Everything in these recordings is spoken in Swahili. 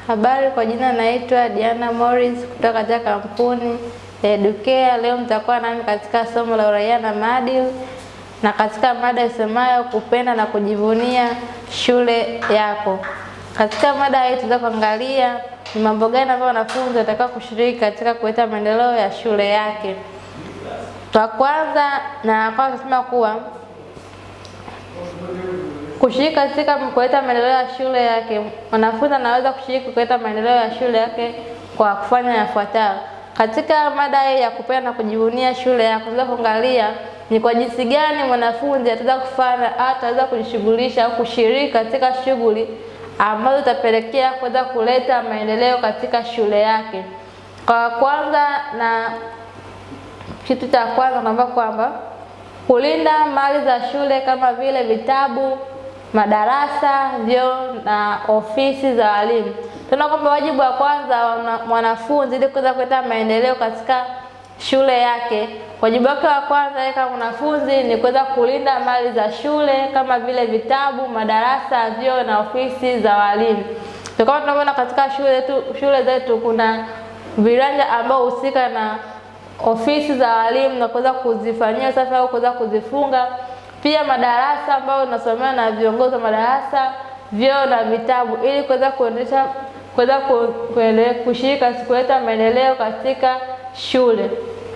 Habari, kwa jina naitwa Diana Morris kutoka katika kampuni ya Educare. Leo mtakuwa nami katika somo la uraia na maadili na katika mada isemayo kupenda na kujivunia shule yako. Katika mada hii tutaweza kuangalia ni mambo gani ambayo wanafunzi watakao kushiriki katika kuleta maendeleo ya shule yake. Kwa kwanza na kwanza tunasema kuwa kushiriki katika kuleta maendeleo ya shule yake, mwanafunzi anaweza kushiriki kuleta maendeleo ya shule yake kwa kufanya yafuatayo. Katika mada hii ya kupenda na kujivunia shule yako, tunaweza kuangalia ni kwa jinsi gani mwanafunzi ataweza kufanya au ataweza kujishughulisha au kushiriki katika shughuli ambazo zitapelekea kuweza kuleta maendeleo katika shule yake. Kwa kwanza na kitu cha kwanza naomba kwamba kulinda mali za shule kama vile vitabu, madarasa, vyoo na ofisi za walimu. Tunaona kwamba wajibu wa kwanza wa mwanafunzi ili kuweza kuleta maendeleo katika shule yake, wajibu wake wa kwanza yeye kama mwanafunzi ni kuweza kulinda mali za shule kama vile vitabu, madarasa, vyoo na ofisi za walimu. Kama tunavyoona katika shule zetu, shule zetu kuna viwanja ambao husika na ofisi za walimu na kuweza kuzifanyia usafi au kuweza kuzifunga. Pia madarasa ambayo unasomewa na viongozi wa madarasa, vyoo na vitabu, ili kuweza kuendesha kuweza kushiriki kuleta maendeleo katika shule.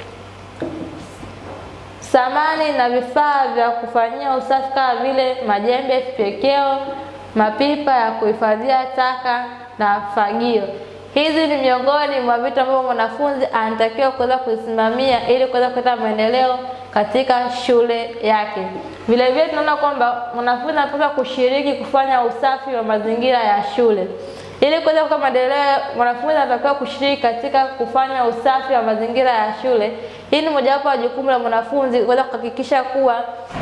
Samani na vifaa vya kufanyia usafi kama vile majembe, fyekeo, mapipa ya kuhifadhia taka na fagio. Hizi ni miongoni mwa vitu ambavyo mwanafunzi anatakiwa kuweza kusimamia ili kuweza kuleta maendeleo katika shule yake. Vile vile tunaona kwamba mwanafunzi anapaswa kushiriki kufanya usafi wa mazingira ya shule. Ili kuweza kuleta maendeleo, mwanafunzi anatakiwa kushiriki katika kufanya usafi wa mazingira ya shule. Hii ni mojawapo ya jukumu la mwanafunzi kuweza kuhakikisha kuwa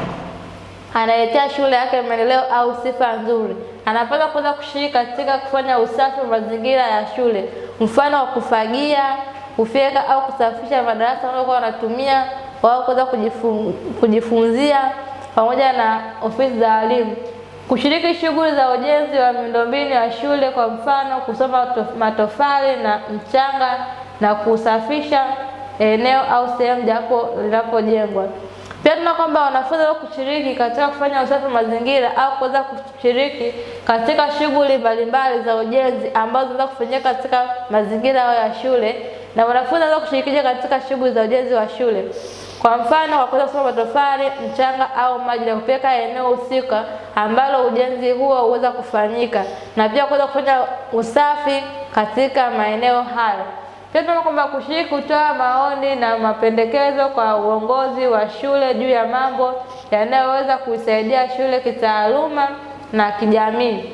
analetea shule yake maendeleo au sifa nzuri. Anapaswa kuweza kushiriki katika kufanya usafi wa mazingira ya shule, mfano wa kufagia, kufyeka au kusafisha madarasa wanayokuwa wanatumia wao kuweza kujifun, kujifunzia pamoja na ofisi za walimu. Kushiriki shughuli za ujenzi wa miundombinu ya shule, kwa mfano kusoma matofali na mchanga na kusafisha eneo au sehemu japo linapojengwa. Pia tuna kwamba wanafunzi wao kushiriki katika kufanya usafi wa mazingira au kuweza kushiriki katika shughuli mbalimbali za ujenzi ambazo zinaweza kufanyika katika mazingira yao ya shule, na wanafunzi wanaweza kushiriki katika shughuli za ujenzi wa shule, kwa mfano kwa kuweza kusoma matofali, mchanga au maji na kupeleka eneo husika ambalo ujenzi huo huweza kufanyika, na pia kuweza kufanya usafi katika maeneo hayo. Pia tunaona kwamba kushiriki kutoa maoni na mapendekezo kwa uongozi wa shule juu ya mambo yanayoweza kuisaidia shule kitaaluma na kijamii.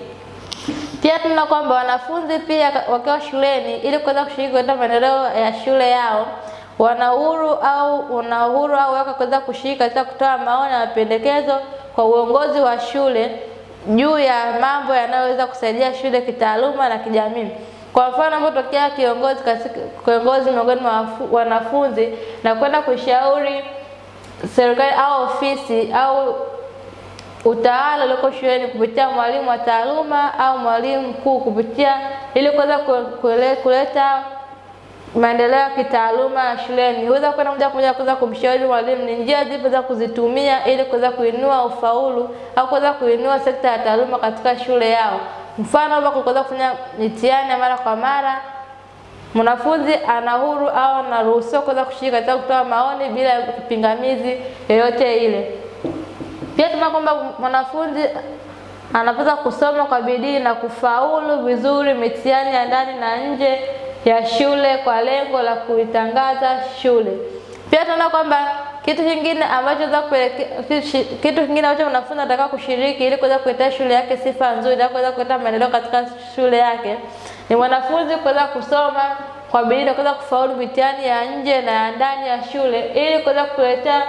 Pia tunaona kwamba wanafunzi pia wakiwa shuleni, ili kuweza kushiriki katika maendeleo ya shule yao, wana uhuru au wana uhuru au wako kuweza kushiriki katika kutoa maoni na mapendekezo kwa uongozi wa shule juu ya mambo yanayoweza kusaidia shule kitaaluma na kijamii. Kwa mfano anapotokea kiongozi katika kiongozi miongoni mwa wanafunzi na kwenda kushauri serikali au ofisi au utawala ulioko shuleni kupitia mwalimu wa taaluma au mwalimu mkuu kupitia ili kuweza kuleta maendeleo ya kitaaluma shuleni, huweza kwenda moja kwa moja kuweza kumshauri mwalimu ni njia zipi za kuzitumia ili kuweza kuinua ufaulu au kuweza kuinua sekta ya taaluma katika shule yao. Mfano hapa kuweza kufanya mitihani mara kwa mara, mwanafunzi ana huru au anaruhusiwa kuweza kushiriki katika kutoa maoni bila kipingamizi yoyote ile. Pia tunaona kwamba mwanafunzi anapaswa kusoma kwa bidii na kufaulu vizuri mitihani ya ndani na nje ya shule kwa lengo la kuitangaza shule. Pia tunaona kwamba kitu kingine ambacho za kitu kingine ambacho mwanafunzi anataka kushiriki ili kuweza kuleta shule yake sifa nzuri na kuweza kuleta maendeleo katika shule yake ni mwanafunzi kuweza kusoma kwa bidii na kuweza kufaulu mitihani ya nje na ya ndani ya shule ili kuweza kuletea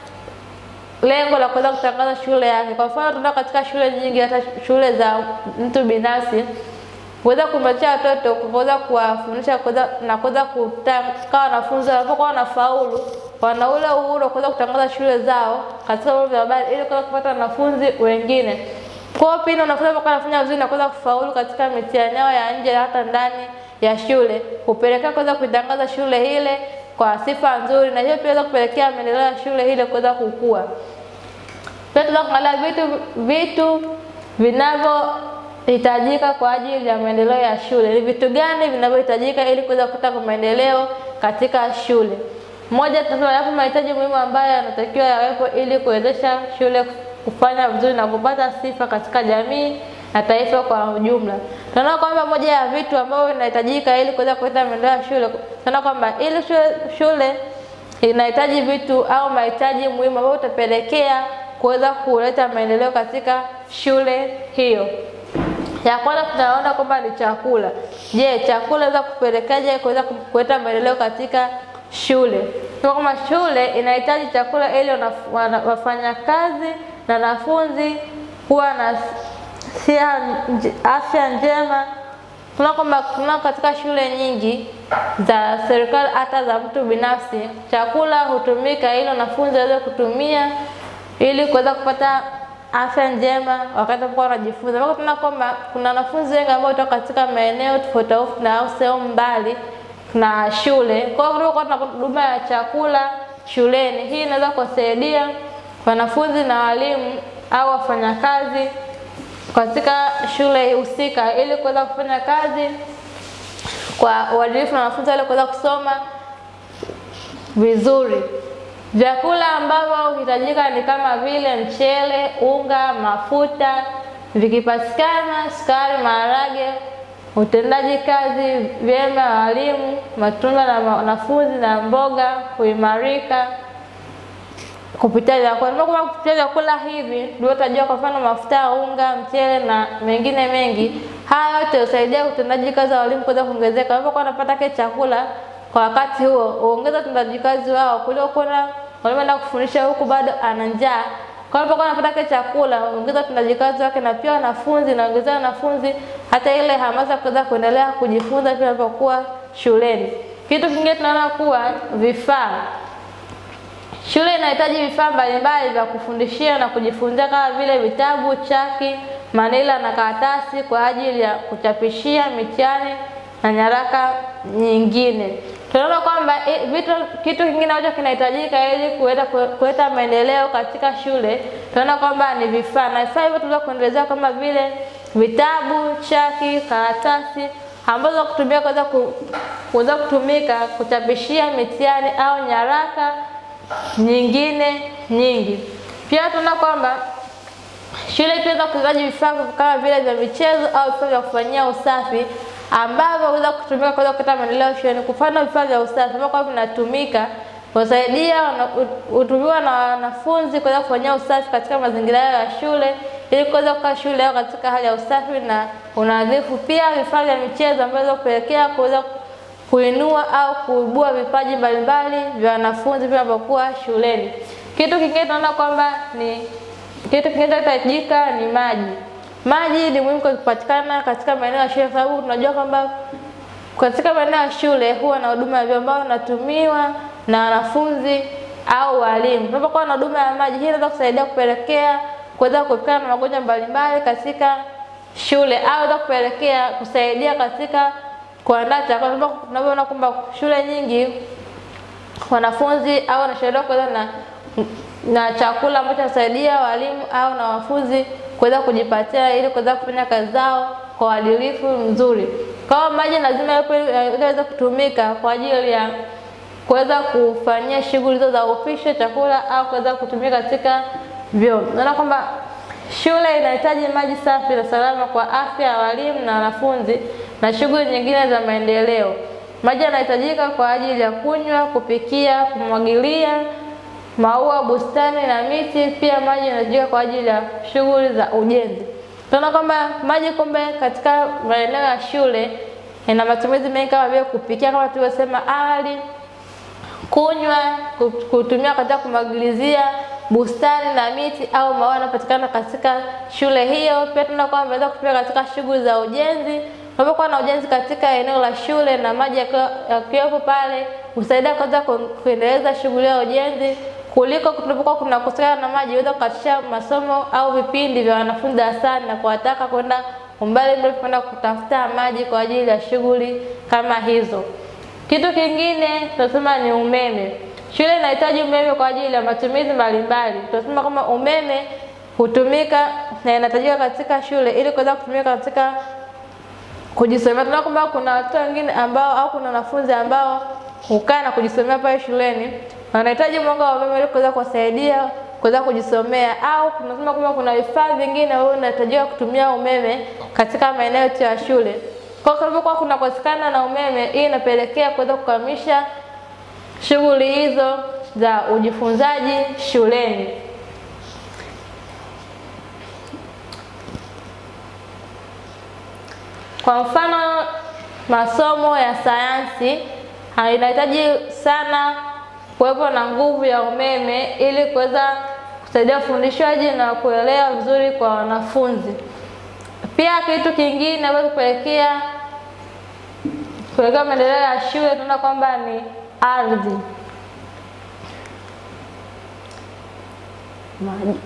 lengo la kuweza kutangaza shule yake. Kwa mfano, tunaona katika shule nyingi, hata shule za mtu binafsi kuweza kumpatia watoto kuweza kuwafundisha na kuweza kutaka wanafunzi wanapokuwa wanafaulu wana ule uhuru wa kuweza kutangaza shule zao katika vyombo vya habari ili kuweza kupata wanafunzi wengine. Kwa hiyo pindi wanafunzi wanapokuwa wanafanya vizuri na kuweza kufaulu katika mitihani yao ya nje hata ndani ya shule, hupelekea kuweza kuitangaza shule ile kwa sifa nzuri, na hiyo pia inaweza kupelekea maendeleo ya shule ile kuweza kukua. Pia tunaweza kuangalia vitu vitu vinavyohitajika kwa ajili ya maendeleo ya shule. Ni vitu gani vinavyohitajika ili kuweza kupata maendeleo katika shule? Moja, tunayapo mahitaji muhimu ambayo yanatakiwa yawepo ili kuwezesha shule kufanya vizuri na kupata sifa katika jamii na taifa kwa ujumla. Tunaona kwamba moja ya vitu ambavyo vinahitajika ili kuweza kuleta maendeleo ya shule, tunaona kwamba ili shule, shule inahitaji vitu au mahitaji muhimu ambayo utapelekea kuweza kuleta maendeleo katika shule hiyo. Ya kwanza tunaona kwamba ni chakula. Je, chakula inaweza kupelekaje kuweza kuleta maendeleo katika shule? Kwa kama shule inahitaji chakula ili wafanyakazi na wanafunzi kuwa na afya njema. Tunaona kwamba kuna katika shule nyingi za serikali hata za mtu binafsi, chakula hutumika ili wanafunzi waweze kutumia ili kuweza kupata afya njema wakati wanapokuwa wanajifunza. Mpaka tunaona kwamba kuna wanafunzi wengi ambao kutoka katika maeneo tofauti tofauti na au sehemu mbali na shule. Kwa hiyo kunakuwa na huduma ya chakula shuleni. Hii inaweza kusaidia wanafunzi na walimu au wafanyakazi katika shule husika ili kuweza kufanya kazi kwa uadilifu na wanafunzi wale kuweza kusoma vizuri. Vyakula ambavyo huhitajika ni kama vile mchele, unga, mafuta, vikipatikana sukari, maharage, utendaji kazi vyema wa walimu, matunda na wanafunzi na mboga huimarika kupitia vyakula. Kama kupitia vyakula hivi ndio utajua, kwa mfano mafuta ya unga, mchele na mengine mengi. Haya yote husaidia utendaji kazi wa walimu kuweza kuongezeka. Wanapokuwa wanapata kile chakula kwa wakati huo, huongeza utendaji kazi wao kuliko kuna walimu kufundisha huku bado ana njaa. Kwa hiyo wanapokuwa wanapata kile chakula, huongeza utendaji kazi wake, na pia wanafunzi na ongezea wanafunzi hata ile hamasa kuweza kuendelea kujifunza pia wanapokuwa shuleni. Kitu kingine tunaona kuwa vifaa Shule inahitaji vifaa mbalimbali vya kufundishia na kujifunzia kama vile vitabu, chaki, manila na karatasi kwa ajili ya kuchapishia mitihani na nyaraka nyingine. Tunaona kwamba vitu kitu kingine ambacho kinahitajika ili kuleta maendeleo katika shule, tunaona kwamba ni vifaa, na vifaa hivyo tunaweza kuendelezea kama vile vitabu, chaki, karatasi ambazo kutumia kuweza kuweza kutumika kuchapishia mitihani au nyaraka nyingine nyingi. Pia tunaona kwamba shule itaweza kuhitaji vifaa kama vile vya michezo au vifaa vya kufanyia usafi ambavyo huweza kutumika kuweza kuleta maendeleo shuleni. Kwa mfano, vifaa vya usafi ambavyo vinatumika kusaidia hutumiwa na wanafunzi kuweza kufanyia usafi katika mazingira yao ya shule ili kuweza kukaa shule yao katika hali ya usafi na unadhifu. Pia vifaa vya michezo ambavyo kupelekea kuweza kuinua au kuibua vipaji mbalimbali vya wanafunzi vinapokuwa shuleni. Kitu kingine tunaona kwamba ni kitu kingine kinachohitajika ni maji. Maji ni muhimu kupatikana katika maeneo ya shule, kwa sababu tunajua kwamba katika maeneo ya shule huwa na huduma ya vyoo ambayo inatumiwa na wanafunzi au walimu. Tunapokuwa na huduma ya maji, hii inaweza kusaidia kupelekea kuweza kuepukana na magonjwa mbalimbali katika shule au inaweza kupelekea kusaidia katika kuandaa chakula. Tunavyoona kwamba shule nyingi wanafunzi au wanashauriwa kuweza na na chakula ambacho kinasaidia walimu au na wanafunzi kuweza kujipatia ili kuweza kufanya kazi zao kwa uadilifu mzuri. Kwa hiyo maji lazima yapo ili yaweze kutumika kwa ajili ya kuweza kufanyia shughuli hizo za upishi chakula au kuweza kutumika katika vyoo. Naona kwamba shule inahitaji maji safi na salama kwa afya ya walimu na wanafunzi na shughuli nyingine za maendeleo. Maji yanahitajika kwa ajili ya kunywa, kupikia, kumwagilia maua, bustani na miti. Pia maji yanahitajika kwa ajili ya shughuli za ujenzi. Tunaona kwamba maji kumbe katika maeneo ya shule ina matumizi mengi kama vile kupikia, kama tulivyosema awali, kunywa, kutumia katika kumwagilizia bustani na miti au maua yanayopatikana katika shule hiyo. Pia tunaona kwamba inaweza kutumika katika shughuli za ujenzi. Unapokuwa na ujenzi katika eneo la shule na maji yakiwepo pale, husaidia kwanza kuendeleza shughuli ya ujenzi kuliko kunapokuwa kunakosekana na maji, iweze kukatisha masomo au vipindi vya wanafunzi darasani na kuwataka kwenda umbali mrefu kwenda kutafuta maji kwa ajili ya shughuli kama hizo. Kitu kingine tunasema ni umeme. Shule inahitaji umeme kwa ajili ya matumizi mbalimbali. Tunasema kama umeme hutumika na inahitajika katika shule ili kuweza kutumika katika kujisomea. Tunaona kwamba kuna watu wengine ambao au kuna wanafunzi ambao hukaa na kujisomea pale shuleni, wanahitaji mwanga wa umeme ili kuweza kuwasaidia kuweza kujisomea, au tunasema kwamba kuna vifaa vingine ambavyo vinahitajiwa kutumia umeme katika maeneo yetu ya shule. Kwa hiyo kwa kunakosekana na umeme, hii inapelekea kuweza kukamisha shughuli hizo za ujifunzaji shuleni. Kwa mfano, masomo ya sayansi inahitaji sana kuwepo na nguvu ya umeme ili kuweza kusaidia ufundishaji na kuelewa vizuri kwa wanafunzi. Pia kitu kingine ambacho kupelekea kupelekea maendeleo ya shule tunaona kwamba ni ardhi. Maji.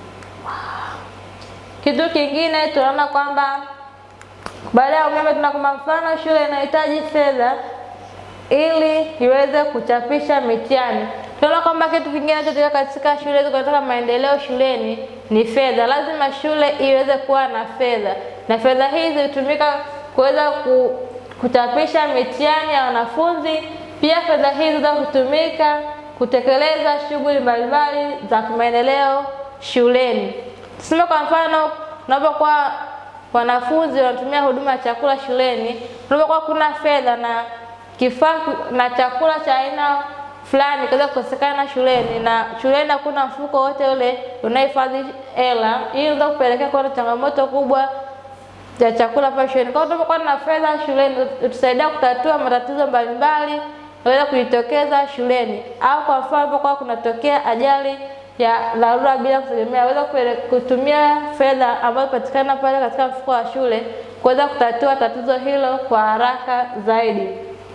Kitu kingine tunaona kwamba baada ya umeme tuna kwamba mfano shule inahitaji fedha ili iweze kuchapisha mitihani. Tunaona kwamba kitu kingine kinachotoka katika shule hizo katika maendeleo shuleni ni fedha. Lazima shule iweze kuwa na fedha, na fedha hizi hutumika kuweza ku, kuchapisha mitihani ya wanafunzi. Pia fedha hizi za kutumika kutekeleza shughuli mbalimbali za kimaendeleo shuleni. Tuseme kwa mfano, unapokuwa wanafunzi wanatumia huduma ya chakula shuleni, unapokuwa kuna fedha na kifaa na chakula cha aina fulani kiweza kukosekana shuleni na shuleni hakuna mfuko wote ule unahifadhi hela, hii inaweza kupelekea kuwa na changamoto kubwa ya chakula pale shuleni. Kwa hiyo tunapokuwa na fedha shuleni, itusaidia kutatua matatizo mbalimbali yanaweza kujitokeza shuleni, au kwa mfano unapokuwa kunatokea ajali ya dharura bila kutegemea, weza kutumia fedha ambazo patikana pale katika mfuko wa shule kuweza kutatua tatizo hilo kwa haraka zaidi.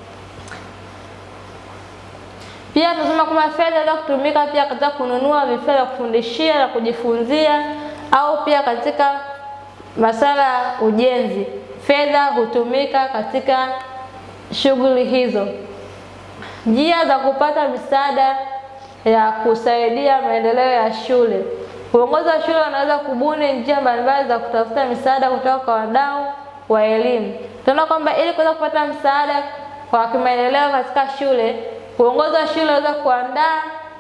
Pia tunasema kwamba fedha inaweza kutumika pia katika kununua vifaa vya kufundishia na kujifunzia au pia katika masuala ya ujenzi. Fedha hutumika katika shughuli hizo. Njia za kupata misaada ya kusaidia maendeleo ya shule. Uongozi wa shule unaweza kubuni njia mbalimbali za kutafuta misaada kutoka kwa wadau wa elimu. Tunaona kwamba ili kuweza kupata msaada kwa kimaendeleo katika shule, uongozi wa shule unaweza kuandaa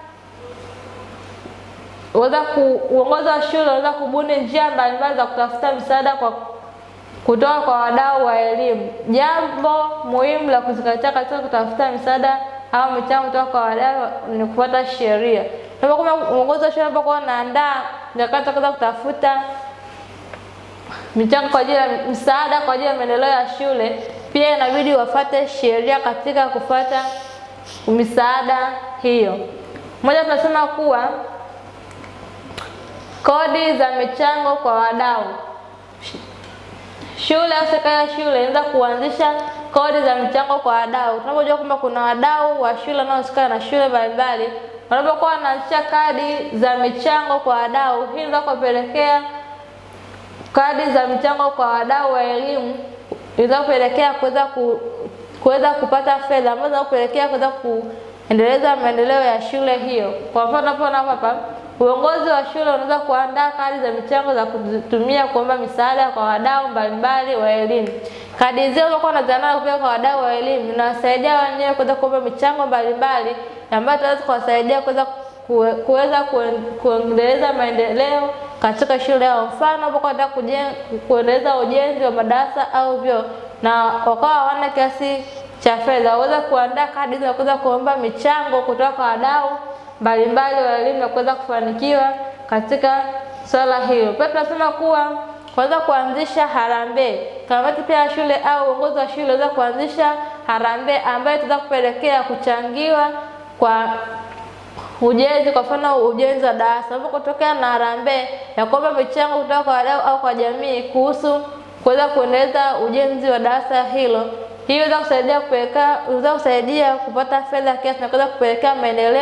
uweza ku, uongozi wa shule unaweza kubuni njia mbalimbali za kutafuta msaada kwa kutoka kwa wadau wa elimu. Jambo muhimu la kuzingatia katika kutafuta misaada au michango kutoka kwa wadau ni kufuata sheria. Kama uongozi wa shule unapokuwa unaandaa mikakati ya kutafuta michango kwa ajili ya msaada kwa ajili ya maendeleo ya shule, pia inabidi wafuate sheria katika kufuata misaada hiyo. Moja, tunasema kuwa kodi za michango kwa wadau. Shule au serikali ya shule inaweza kuanzisha kodi za michango kwa wadau. Tunapojua kwamba kuna wadau wa shule wanaohusika na shule mbalimbali, wanapokuwa wanaanzisha kadi za michango kwa wadau, hii inaweza kupelekea kadi za michango kwa wadau wa elimu inaweza kupelekea kuweza ku, kuweza kupata fedha ambazo zinaweza kupelekea kuweza kuendeleza maendeleo ya shule hiyo. Kwa mfano tunapoona hapa uongozi wa shule unaweza kuandaa kadi za michango za kutumia kuomba misaada kwa wadau mbalimbali wa elimu. Kadi hizo zinakuwa wanaziandaa kupeleka kwa wadau wa elimu, inawasaidia wenyewe kuweza kuomba michango mbalimbali ambayo itaweza kuwasaidia kuweza kuweza kuendeleza maendeleo katika shule yao. Mfano hapo wanataka kuendeleza ujenzi wa madarasa au vyoo na wakawa hawana kiasi cha fedha, waweza kuandaa kadi za kuweza kuomba michango kutoka kwa wadau mbalimbali wa elimu na kuweza kufanikiwa katika swala hilo. Pia tunasema kuwa kuweza kuanzisha harambee. Kamati pia ya shule au uongozi wa shule unaweza kuanzisha harambee ambayo itaweza kupelekea kuchangiwa kwa ujenzi, kwa mfano ujenzi wa darasa. Unapotokea na harambee ya kuomba michango kutoka kwa wadau au kwa jamii kuhusu kuweza kuendeleza ujenzi wa darasa hilo, hii inaweza kusaidia kupeleka inaweza kusaidia kupata fedha kiasi na kuweza kupelekea maendeleo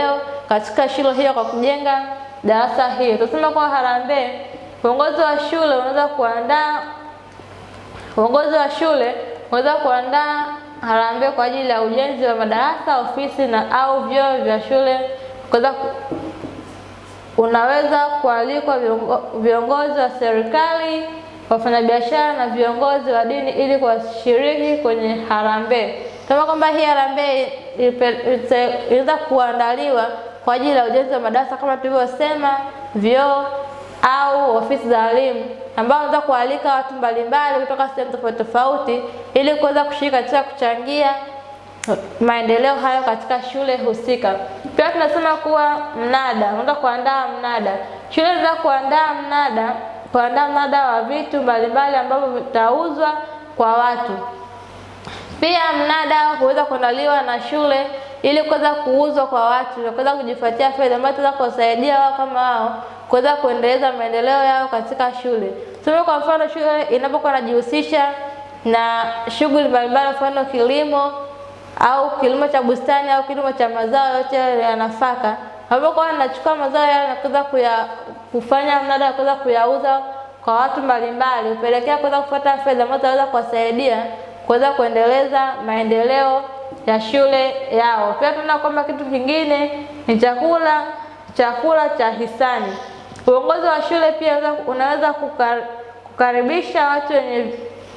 katika shule hiyo kwa kujenga darasa hilo. Tunasema kwa harambee, uongozi wa shule unaweza kuandaa uongozi wa shule unaweza kuandaa harambee kwa ajili ya ujenzi wa madarasa, ofisi na au vyoo vya shule. Kuweza unaweza kualikwa viongo, viongozi wa serikali, wafanyabiashara na viongozi wa dini ili kuwashiriki kwenye harambee. Kama kwamba hii harambee inaweza kuandaliwa kwa ajili ya ujenzi wa madarasa kama tulivyosema, vyoo au ofisi za walimu ambao wanaweza kualika watu mbalimbali kutoka sehemu tofauti tofauti ili kuweza kushiriki katika kuchangia maendeleo hayo katika shule husika. Pia tunasema kuwa mnada, unaweza kuandaa mnada. Shule inaweza kuandaa mnada, kuandaa mnada wa vitu mbalimbali ambavyo vitauzwa kwa watu. Pia mnada huweza kuandaliwa na shule ili kuweza kuuzwa kwa watu na kuweza kujipatia fedha ambayo itaweza kuwasaidia wao kama wao kuweza kuendeleza maendeleo yao katika shule. Tuseme kwa mfano shule inapokuwa inajihusisha na shughuli mbalimbali, mfano kilimo au kilimo cha bustani au kilimo cha mazao yote ya nafaka, ambapo anachukua mazao yale na kuweza kuya kufanya mnada wa kuweza kuyauza kwa watu mbalimbali, hupelekea kuweza kupata fedha ambazo zaweza kuwasaidia kuweza kuendeleza maendeleo ya shule yao. Pia tunaona kwamba kitu kingine ni chakula, chakula cha hisani. Uongozi wa shule pia unaweza kukar, kukaribisha watu wenye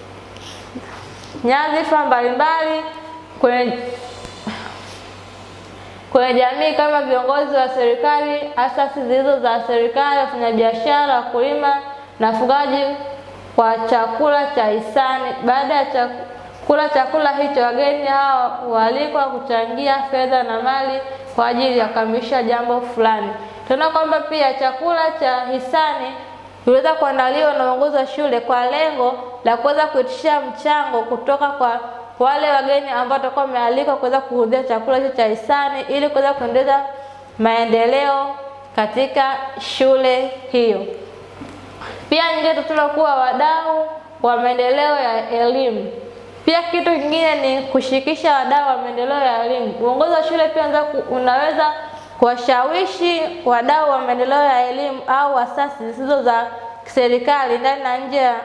nyadhifa mbalimbali kwenye kwenye jamii kama viongozi wa serikali, asasi zilizo za serikali, wafanyabiashara, wakulima na wafugaji kwa chakula cha hisani. Baada ya chakula chakula hicho, wageni hao hualikwa kuchangia fedha na mali kwa ajili ya kukamilisha jambo fulani. Tunaona kwamba pia chakula cha hisani iliweza kuandaliwa na uongozi wa shule kwa lengo la kuweza kuitisha mchango kutoka kwa wale wageni ambao watakuwa wamealikwa kuweza kuhudhuria chakula hicho cha hisani ili kuweza kuendeleza maendeleo katika shule hiyo. Pia nyingine tunaona kuwa wadau wa maendeleo ya elimu. Pia kitu kingine ni kushirikisha wadau wa maendeleo ya elimu. Uongozi wa shule pia unaweza kuwashawishi wadau wa maendeleo ya elimu au asasi zisizo za serikali ndani na nje ya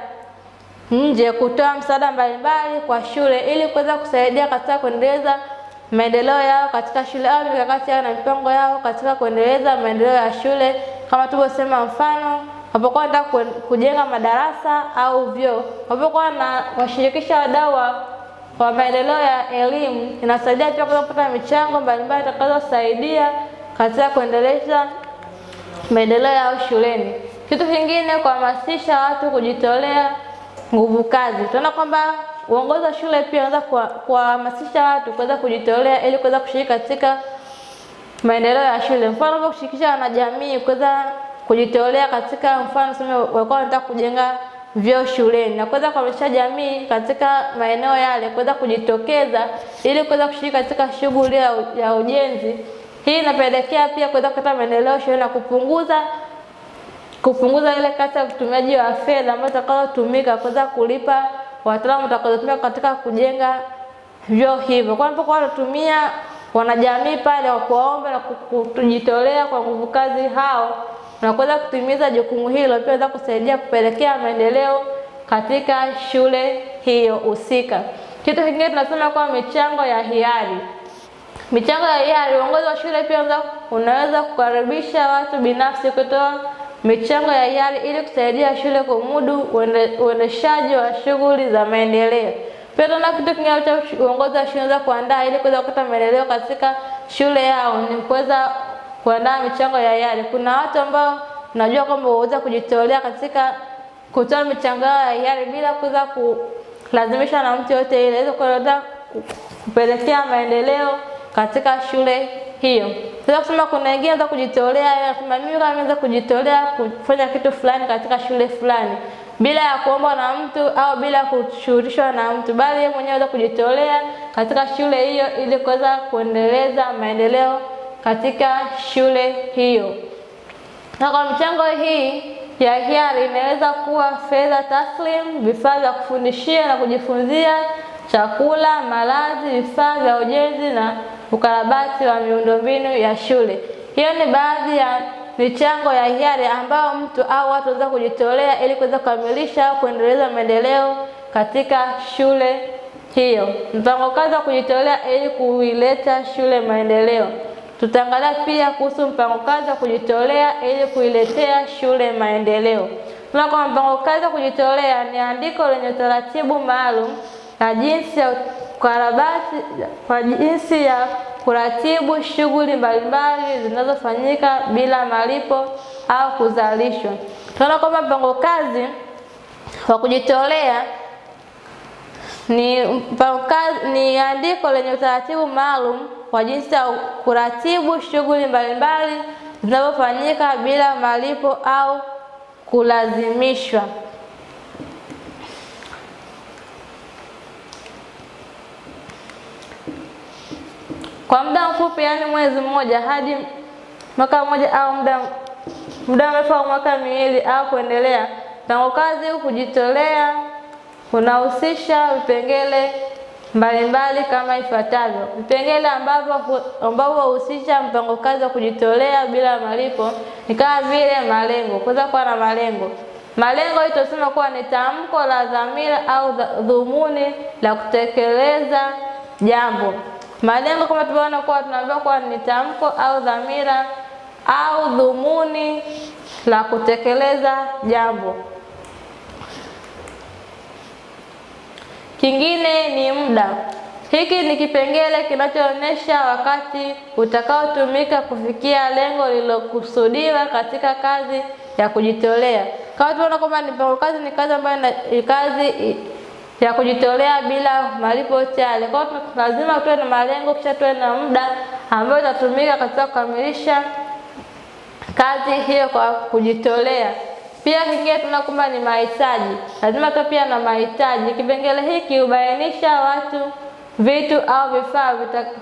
nje kutoa msaada mbalimbali kwa shule ili kuweza kusaidia katika kuendeleza maendeleo yao katika shule au mikakati yao na mipango yao katika kuendeleza maendeleo ya shule, kama tulivyosema, mfano wapokuwa wanataka kujenga madarasa au vyoo, wapokuwa na washirikisha wadau wa, wa maendeleo ya elimu, inasaidia pia kuweza kupata michango mbalimbali itakazosaidia katika kuendeleza maendeleo yao shuleni. Kitu kingine, kuhamasisha watu kujitolea nguvu kazi. Tunaona kwamba uongozi wa shule pia unaweza kuwahamasisha watu kuweza kujitolea ili kuweza kushiriki katika maendeleo ya shule. Mfano kama kushirikisha wanajamii kuweza kujitolea katika, mfano sema walikuwa wanataka kujenga vyoo shuleni na kuweza kuhamasisha jamii katika maeneo yale kuweza kujitokeza ili kuweza kushiriki katika shughuli ya, ya ujenzi. Hii inapelekea pia kuweza kupata maendeleo shuleni na kupunguza kupunguza ile kasi ya utumiaji wa fedha ambazo zitakazotumika kuweza kulipa wataalamu watakaotumika katika kujenga vyoo hivyo. Kwa sababu wanatumia wanajamii pale wa kuwaomba na kujitolea kwa nguvu kazi hao na kuweza kutimiza jukumu hilo, pia inaweza kusaidia kupelekea maendeleo katika shule hiyo husika. Kitu kingine tunasema kwa michango ya hiari. Michango ya hiari, uongozi wa shule pia unaweza kukaribisha watu binafsi kutoa michango ya hiari ili kusaidia shule kumudu uendeshaji wa shughuli za maendeleo. Pia tunaona kitu kingine cha uongozi wa shule unaweza kuandaa ili kuweza kupata maendeleo katika shule yao ni kuweza kuandaa michango ya hiari. Kuna watu ambao tunajua kwamba waweza kujitolea katika kutoa michango yao ya hiari bila kuweza kulazimishwa na mtu yote ile, ili kuweza kupelekea maendeleo katika shule hiyo. Sasa kusema kuna wengine za kujitolea, anasema mimi kama naweza kujitolea kufanya kitu fulani katika shule fulani bila ya kuomba na mtu au bila kushughulishwa na mtu, bali yeye mwenyewe anaweza kujitolea katika shule hiyo ili kuweza kuendeleza maendeleo katika shule hiyo. Na kwa michango hii ya hiari inaweza kuwa fedha taslim, vifaa vya kufundishia na kujifunzia, chakula, malazi, vifaa vya ujenzi na ukarabati wa miundombinu ya shule. Hiyo ni baadhi ya michango ya hiari ambayo mtu au watu wanaweza kujitolea ili kuweza kukamilisha au kuendeleza maendeleo katika shule hiyo. Mpango kazi wa kujitolea ili kuileta shule maendeleo. Tutaangalia pia kuhusu mpango kazi wa kujitolea ili kuiletea shule maendeleo. Tuna kwa mpango kazi wa kujitolea ni andiko lenye utaratibu maalum na jinsi ya ukarabati kwa jinsi ya kuratibu shughuli mbalimbali zinazofanyika bila malipo au kuzalishwa. Tunaona kwamba mpango kazi wa kujitolea ni mpango kazi, ni andiko lenye utaratibu maalum kwa jinsi ya kuratibu shughuli mbalimbali zinazofanyika bila malipo au kulazimishwa. Kwa muda mfupi, yaani mwezi mmoja hadi mwaka mmoja au muda muda mrefu au mwaka miwili au kuendelea, mpango kazi huu kujitolea unahusisha vipengele mbalimbali kama ifuatavyo. Vipengele ambavyo ambavyo huhusisha mpango kazi wa kujitolea bila malipo ni kama vile malengo, kuweza kuwa na malengo. Malengo hii tunasema kuwa ni tamko la dhamira au dhumuni la kutekeleza jambo. Malengo kama tulivyoona kuwa tunaambiwa kuwa ni tamko au dhamira au dhumuni la kutekeleza jambo. Kingine ni muda. Hiki ni kipengele kinachoonyesha wakati utakaotumika kufikia lengo lililokusudiwa katika kazi ya kujitolea. Kama tunaona kwamba ni mpango kazi ni kazi ambayo ni kazi ya kujitolea bila malipo chale. Kwa hiyo lazima tuwe na malengo kisha tuwe na muda ambao utatumika katika kukamilisha kazi hiyo kwa kujitolea. Pia kingine tunaona kwamba ni mahitaji, lazima tuwe pia na mahitaji. Kipengele hiki hubainisha watu, vitu au vifaa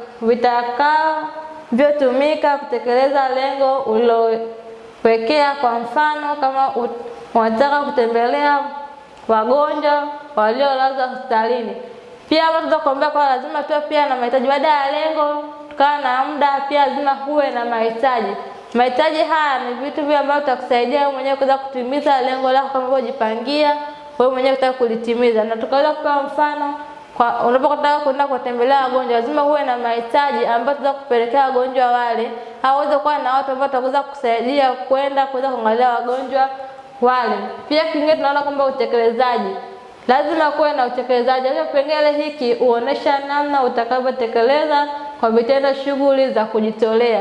vitakavyotumika kutekeleza lengo ulilowekea. Kwa mfano, kama unataka kutembelea wagonjwa waliolazwa hospitalini. Pia hapa tunaweza kuambia kwa lazima tuwe pia na mahitaji. Baada ya lengo tukawa na muda, pia lazima huwe na mahitaji. Mahitaji haya ni vitu vile ambavyo vitakusaidia wewe mwenyewe kuweza kutimiza lengo lako kama ulivyojipangia wewe mwenyewe kutaka kulitimiza. Na tukaweza kupewa mfano kwa unapotaka kwenda kutembelea wagonjwa, lazima uwe na mahitaji ambayo tutaweza kupelekea wagonjwa wale, au uweze kuwa na watu ambao wataweza kusaidia kwenda kuweza kuangalia wagonjwa wale. Pia kingine tunaona kwamba utekelezaji, lazima kuwe na utekelezaji. Hiyo kipengele hiki huonesha namna utakavyotekeleza kwa vitendo shughuli za kujitolea.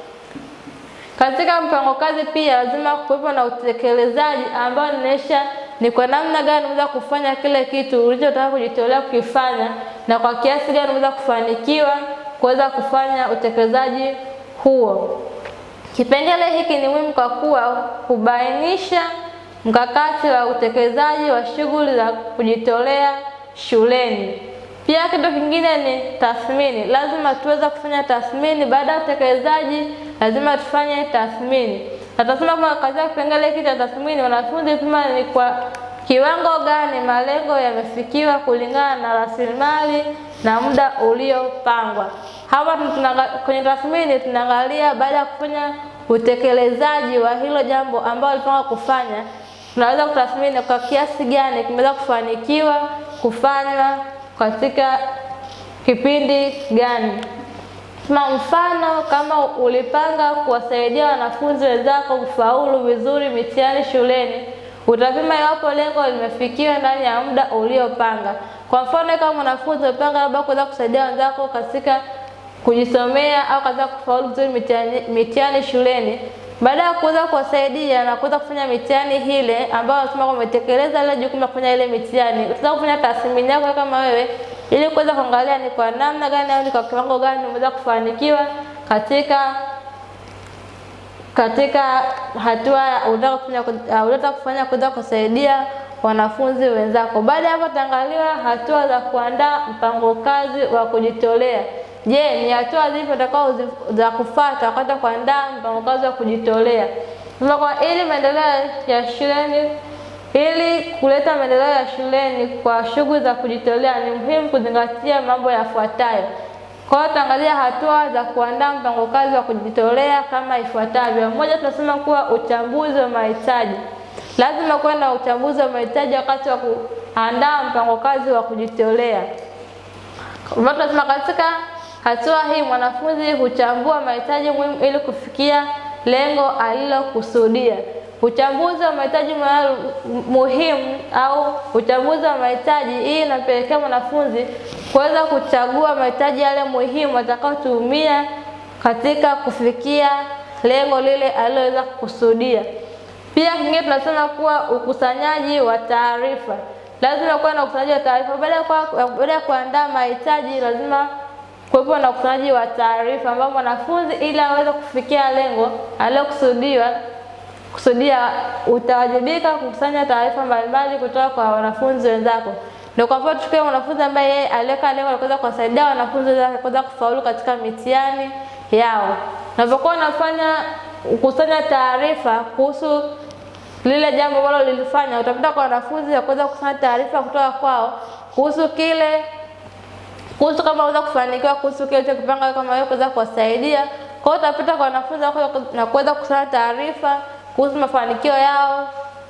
Katika mpango kazi pia lazima kuwepo na utekelezaji ambao unaonyesha ni kwa namna gani unaweza kufanya kile kitu ulichotaka kujitolea kukifanya na kwa kiasi gani unaweza kufanikiwa kuweza kufanya utekelezaji huo. Kipengele hiki ni muhimu kwa kuwa hubainisha mkakati wa utekelezaji wa shughuli za kujitolea shuleni. Pia kitu kingine ni tathmini. Lazima tuweze kufanya tathmini baada ya utekelezaji, lazima tufanye tathmini. Na tasema kwamba katika kipengele hiki cha tathmini, wanafunzi pima ni kwa kiwango gani malengo yamefikiwa kulingana na rasilimali na muda uliopangwa. Hapa kwenye tathmini tunaangalia baada ya kufanya utekelezaji wa hilo jambo ambalo walipanga kufanya, tunaweza kutathmini kwa kiasi gani kimeweza kufanikiwa kufanywa katika kipindi gani. Kwa mfano, kama ulipanga kuwasaidia wanafunzi wenzako kufaulu vizuri mitihani shuleni, utapima iwapo lengo limefikiwa ndani ya muda uliopanga. Kwa mfano, kama mwanafunzi umepanga labda kuweza kusaidia wenzako katika kujisomea au katika kufaulu vizuri mitihani, mitihani shuleni, baada ya kuweza kuwasaidia na kuweza kufanya mitihani ile ambayo unasema kwamba umetekeleza ile jukumu la kufanya ile mitihani, utaweza kufanya tathmini yako kama wewe ili kuweza kuangalia ni kwa namna gani au ni kwa kiwango gani umeweza kufanikiwa katika katika hatua unataka kufanya unataka kufanya kuweza kusaidia wanafunzi wenzako. Baada ya hapo, tutaangaliwa hatua za kuandaa mpango kazi wa kujitolea. Je, ni hatua zipi utakao za kufuata wakati wa kuandaa mpango kazi wa kujitolea? Kwa ili maendeleo ya shuleni ili kuleta maendeleo ya shuleni kwa shughuli za kujitolea ni muhimu kuzingatia mambo yafuatayo. Kwa hiyo tutaangalia hatua za kuandaa mpango kazi wa kujitolea kama ifuatavyo. Moja, tunasema kuwa uchambuzi wa mahitaji. Lazima kuwe na uchambuzi wa mahitaji wakati wa kuandaa mpango kazi wa kujitolea. Ambapo tunasema katika hatua hii mwanafunzi huchambua mahitaji muhimu ili kufikia lengo alilokusudia. Uchambuzi wa mahitaji muhimu au uchambuzi wa mahitaji, hii inapelekea mwanafunzi kuweza kuchagua mahitaji yale muhimu atakayotumia katika kufikia lengo lile aliloweza kukusudia. Pia kingine tunasema kuwa ukusanyaji wa taarifa. Lazima kuwa na ukusanyaji wa taarifa. Baada ya kuandaa mahitaji, lazima kuwepo na ukusanyaji wa taarifa, ambapo mwanafunzi ili aweze kufikia lengo alilokusudiwa kusudia utawajibika kukusanya taarifa mbalimbali kutoka kwa wanafunzi wenzako. Ndio kwa mfano tukiwa mwanafunzi ambaye yeye aliweka lengo la kuweza kuwasaidia wanafunzi wenzake kuweza kufaulu katika mitihani yao. Unapokuwa unafanya kukusanya taarifa kuhusu lile jambo ambalo lilifanya, utapita kwa wanafunzi wa kuweza kukusanya taarifa kutoka kwao kuhusu kile kuhusu kama unaweza kufanikiwa kuhusu kile ulichokipanga kama wewe kuweza kuwasaidia. Kwa hiyo utapita kwa wanafunzi wako na kuweza kukusanya taarifa kuhusu mafanikio yao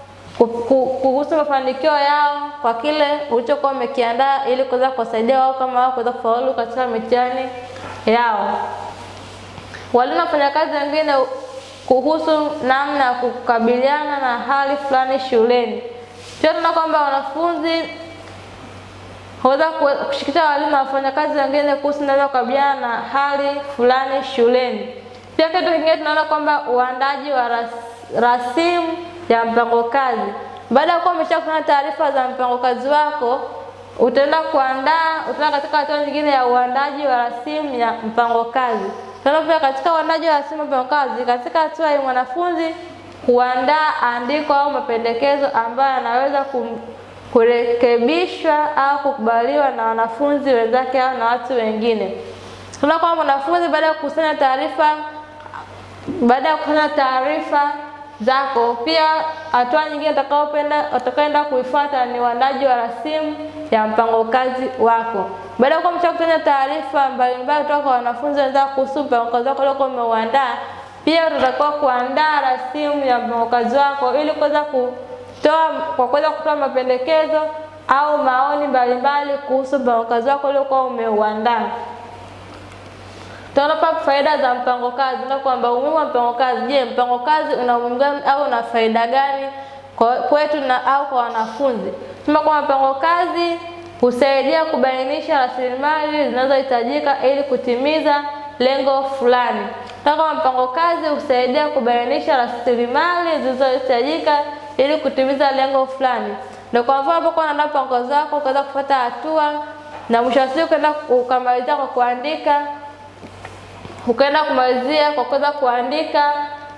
kuhusu mafanikio yao kwa kile ulichokuwa umekiandaa ili kuweza kuwasaidia wao kama wao kuweza kufaulu katika mitihani yao. Walimu na wafanyakazi wengine kuhusu namna ya kukabiliana na hali fulani shuleni. Pia tunaona kwamba wanafunzi waweza kushirikisha walimu na wafanyakazi wengine kuhusu namna ya kukabiliana na hali fulani shuleni. Pia kitu kingine tunaona kwamba uandaji wa ras, rasimu ya mpango kazi. Baada ya kuwa umeshakufanya taarifa za mpango kazi wako, utaenda kuandaa, utaenda katika hatua nyingine ya uandaji wa rasimu ya mpango kazi. Tena pia katika uandaji wa rasimu ya mpango kazi, katika hatua ya mwanafunzi kuandaa andiko au mapendekezo ambayo yanaweza kurekebishwa au kukubaliwa na wanafunzi wenzake au na watu wengine. Tunaona kwamba mwanafunzi baada ya kukusanya taarifa baada ya kukusanya taarifa zako, pia hatua nyingine utakaopenda utakaenda kuifuata ni uandaji wa rasimu ya mpango kazi wako. Baada ya kuwa umeshakusanya taarifa mbalimbali kutoka kwa wanafunzi wenzako kuhusu mpango kazi wako uliokuwa umeuandaa, pia utatakiwa kuandaa rasimu ya mpango kazi wako ili kuweza kutoa kwa kuweza kutoa mapendekezo au maoni mbalimbali kuhusu mpango kazi wako uliokuwa umeuandaa. Tunaona hapa faida za mpango kazi na kwamba umuhimu wa mpango kazi. Je, mpango kazi una umuhimu gani au una faida gani kwetu na au kwa wanafunzi? Tuna kwamba mpango kazi husaidia kubainisha rasilimali zinazohitajika ili kutimiza lengo fulani. Tuna kwamba mpango kazi husaidia kubainisha rasilimali zilizohitajika ili kutimiza lengo fulani. Ndio kwa mfano hapo kwa unaandaa mpango wako ukaweza kufuata hatua na mwisho wa siku ukaenda ukamalizia kwa kuandika ukaenda kumalizia kwa kuweza kuandika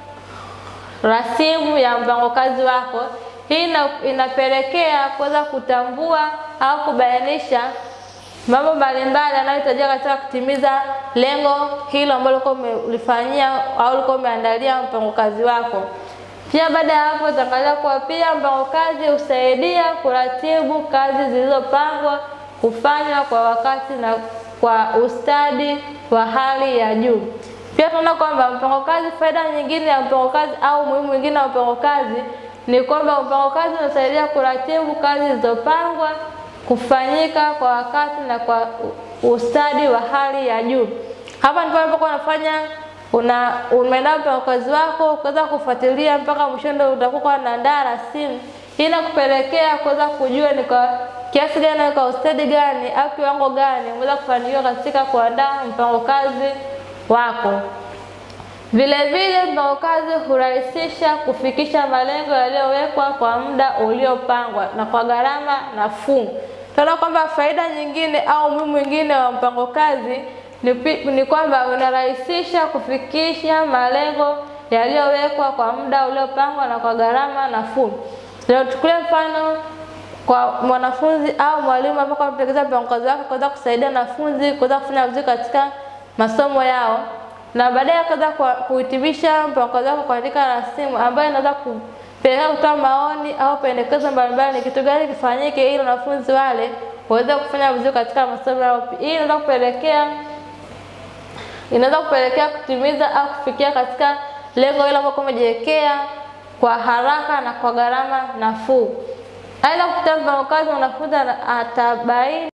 rasimu ya mpango kazi wako. Hii ina, inapelekea kuweza kutambua au kubainisha mambo mbalimbali yanayohitajika katika kutimiza lengo hilo ambalo ulikuwa umelifanyia au ulikuwa umeandalia mpango kazi wako. Pia baada ya hapo utaangalia kuwa pia mpango kazi husaidia kuratibu kazi zilizopangwa kufanywa kwa wakati na kwa ustadi wa hali ya juu. Pia tunaona kwamba mpango kazi, faida nyingine ya mpango kazi au umuhimu mwingine wa mpango kazi ni kwamba mpango kazi unasaidia kuratibu kazi zilizopangwa kufanyika kwa wakati na kwa ustadi wa hali ya juu. Hapa ndipo unapokuwa unafanya una umeandaa mpango kazi wako ukaweza kufuatilia mpaka mwisho, ndio utakuwa unaandaa rasimu. Hii inakupelekea kuweza kujua ni kwa kiasi gani, kwa ustadi gani au kiwango gani umeweza kufanikiwa katika kuandaa mpango kazi wako. Vile vile mpango kazi hurahisisha kufikisha malengo yaliyowekwa kwa muda uliopangwa na kwa gharama nafuu. Tunaona kwamba faida nyingine au umuhimu mwingine wa mpango kazi ni, ni kwamba unarahisisha kufikisha malengo yaliyowekwa kwa muda uliopangwa na kwa gharama nafuu. Leo tuchukulie mfano kwa mwanafunzi au mwalimu ambaye anatekeleza mpango kazi wake kuweza kusaidia wanafunzi kuweza kufanya vizuri katika masomo yao na baadaye akaweza kuhitimisha mpango kazi wake kuandika rasimu ambayo inaweza kupelekea kutoa maoni au pendekezo mbalimbali, ni kitu gani kifanyike ili wanafunzi wale waweze kufanya vizuri katika masomo yao. Hii inaweza kupelekea inaweza kupelekea kutimiza au kufikia katika lengo hilo ambalo umejiwekea kwa haraka na kwa gharama nafuu. Aidha, kupitia mpango kazi mwanafunzi atabaini